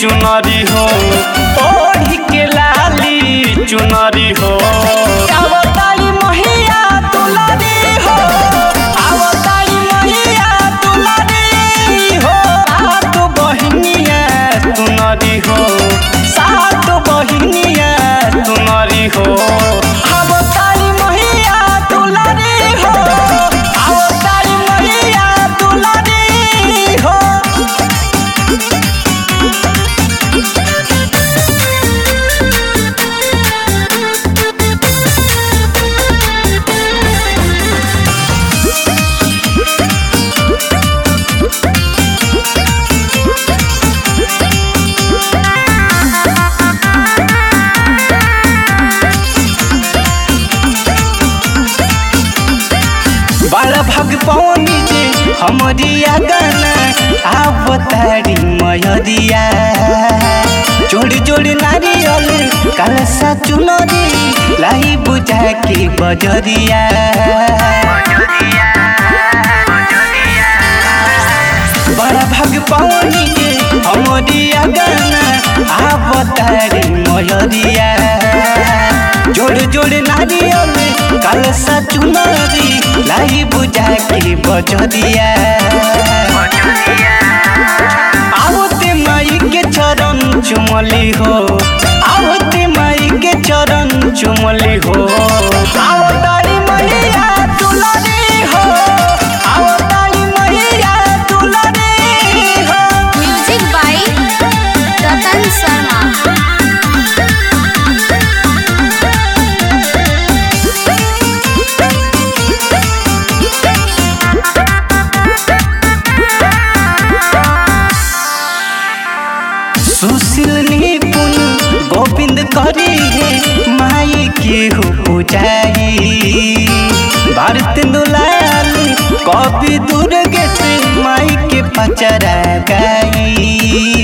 चुनरी हो ओढ़ी के लाली चुनरी हो आवताली महिया दुलारी हो आवताली महिया दुलारी हो सात बहिनिया तुनरी हो सात बहिनिया तुनरी हो आवताली महिया दुलारी हो आवताली महिया दुलारी हो बड़ा भग पौनी जे हमरी गाना आवतारी मयरिया जोड़ जोड़ नारियल कलसा चुनरी लाई बुझा के बजरिया बड़ा भग पौनी जे हमरी गाना आवतारी मयरिया जोड़ जोड़ नारियल कलसा चुनरी लाई बुझा के बजरिया आवते माई के चरण चुमली हो आवते माई के चरण चुमली हो आवतारी मैया दुलारी हो आवतारी मैया दुलारी हो म्यूजिक बाय रतन शर्मा सुशील निपुण गोविंद करी है माई के हो पूजाई भारत दुलाल कवि दुर्गे से माई के पचरा गाई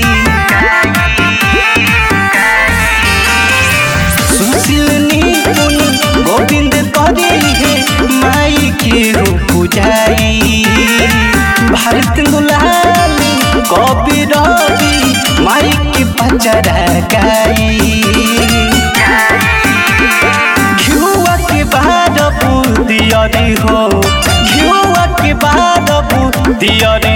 सुशील निपुण गोविंद करी है माई के हो पूजाई भारत दुलाल कवि रवि माई के पचरा गाई घिउआ के बाद बुदियरी हो घिउआ के बाद बुदियरी